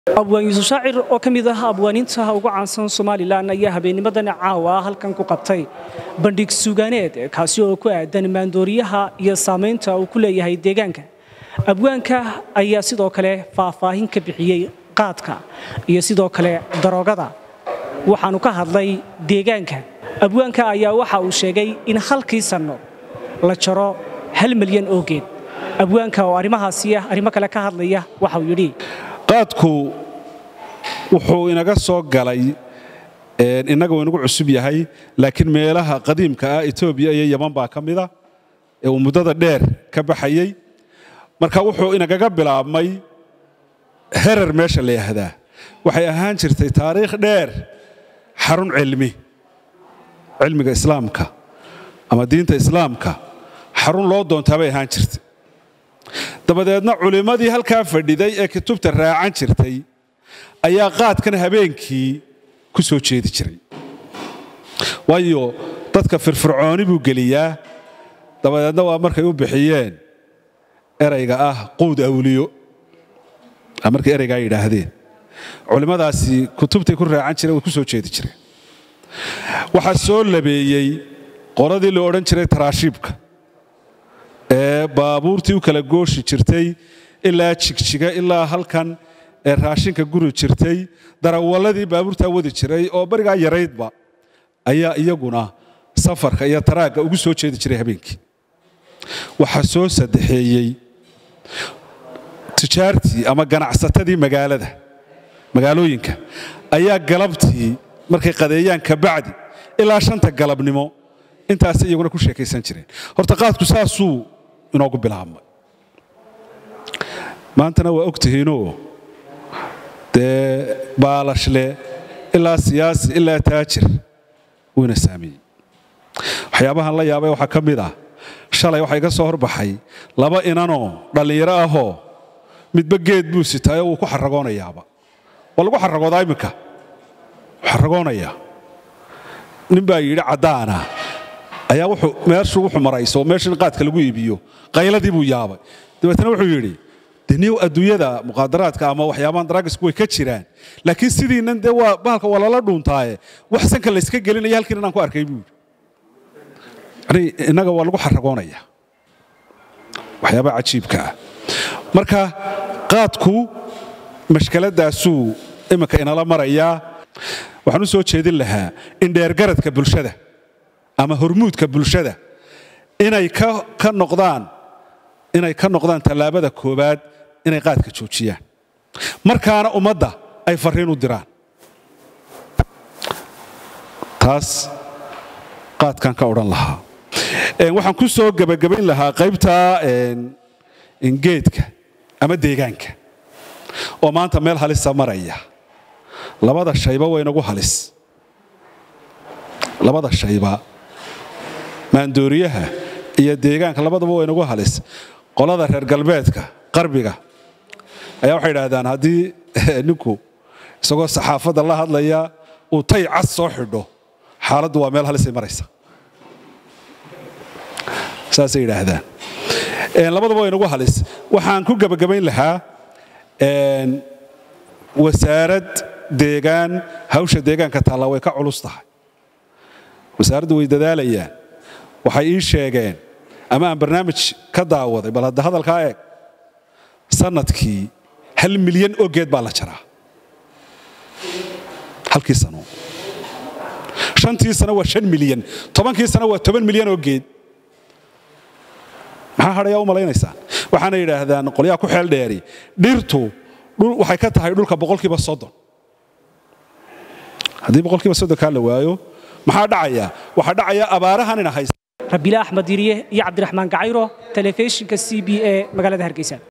abwaan yuusuf shaacir oo ka mid ah abwaaniinta ugu caansan somalilan ayaa habeennimadan caawa halkan ku qabtay bandhig suugaaneed kaasi oo ku aadan maandooriyaha iyo saamaynta uu ku leeyahay deegaanka abwaanka ayaa sidoo kale faahfaahin ka bixiyey qaadka iyo sidoo kale daroogada waxaanu ka hadlay deegaanka abwaanka ayaa waxa uu sheegay in halkii sanno la jaro hal milyan oo geed abwaanka oo arrimahaasi ah arrimo kale ka hadlaya waxauu yidhi qaadku wuxuu inaga soo galay innaga uu inagu cusub yahay laakiin meelaha qadiimka ah etoobiya iyo yaman baa ka mida ee uu muddada dheer ka baxayey marka wuxuu inagaga bilaabmay herar meesha la yahdaa waxay ahaan jirtay taariikh dheer xarun cilmi cilmiga islaamka ama diinta islaamka xarun loo doontaa bay ahaan jirtay dabadeedna culimmadii halkaa fadhiday ee kutubta raacan jirtay ayaa qaadkan habeenkii ku soo jeedi jiray waayo dadka firfircooni buu geliyaa dabadeedna waa markay u bixiyeen erayga ah quud awliyo markay eraygaa yidhaahdeen culimmadaasi kutubtay ku raacan jireen way ku soo jeedi jireen waxaa soo labeeyey qoladii la odhan jiray taraashiibka ee baabuurtii u kala gooshi jirtay ilaa jigjiga ilaa halkan ee raashinka guri jirtay darawalladii baabuurtaa wadi jiray oo barigaa yaraydba ayaa iyaguna safarka iyo taraagga ugu soo jeedi jiray habeenkii waxaa soo saddexeeyey tijaartii ama ganacsatadii magaalada magaalooyinka ayaa galabtii markay qadeeyaan kabacdi ilaa shanta galabnimo intaasay iyaguna ku sheekaysan jireen horta qaadku saasuu inoogu bilaabmay maantana waa og tihiinoo dee baalashle ilaa siyaasi ilaa taajir wuuna saameeyey waxyaabahan la yaabay waxaa ka mid ah shalay waxaa iga soo horbaxay laba inanoo dhallinyaro ahoo midba geed buu sitaayoo wuu ku xaragoonayaaba waa lagu xaragoodaa iminka xaragoonayaa nin baa yidhi caddaana ayaa wuxuu meeshu wuxuu marayso meeshan qaadka lagu iibiyo qayladii buu yaabay dabeetna wuxuu yidhi deniyow adduunyada muqaadaraadka ama waxyaabahan daraagisku way ka jiraan laakiin sidiinan dee waa bahalka waa lala dhuuntaaye wax sanka layska gelinaya halkiin inaan ku arkay buu yidhi yani innaga waa lagu xaragoonaya waxyaabaha cajiibka ah marka qaadku mashkaladaasuu iminka inala marayaa waxaan u soo jeedin lahaa in dheergaradka bulshada ama hormuudka bulshada inay ka noqdaan inay ka noqdaan tallaabada koowaad inay qaadka joojiyaan markaana ummadda ay farriin u diraan taas qaadkan ka odhan lahaa waxaan ku soo gebagabayn lahaa qaybta geedka ama deegaanka oo maanta meel halisa maraya labada shayba waynagu halis labada shayba maandooriyaha iyo deegaanka labadaba waynagu halis qolada reer galbeedka qarbiga ayaa waxay idhaahdaan haddii ninku isagoo saxaafadda la hadlaya uu tay cas soo xidho xaaladdu waa meel halisay maraysa saasay yidhaahdaan labadaba waynagu halis waxaan ku gebagabayn lahaa wasaarad deegaan hawsha deegaanka taalla way ka culus tahay wasaaraddu way dadaalayaan waxay ii sheegeen ama aan barnaamij ka daawaday bal hadda hadalkaa eeg sanadkii hal milyan oo geed baa la jaraa halkii sano shantii sano waa shan milyan tobankii sano waa toban milyan oo geed maxaa hadhayaa u malaynaysaan waxaana yidhaahdaan qolyaha ku xeel dheeri dhirtu waxay ka tahay dhulka boqolkiiba soddon haddii boqolkiiba soddonkaa la waayo maxaa dhacaya waxaa dhacaya abaarahan ina haysta rabiile axmed yiriye iyo cabdiraxmaan gacayro telefishinka c b e magaalada hargeysa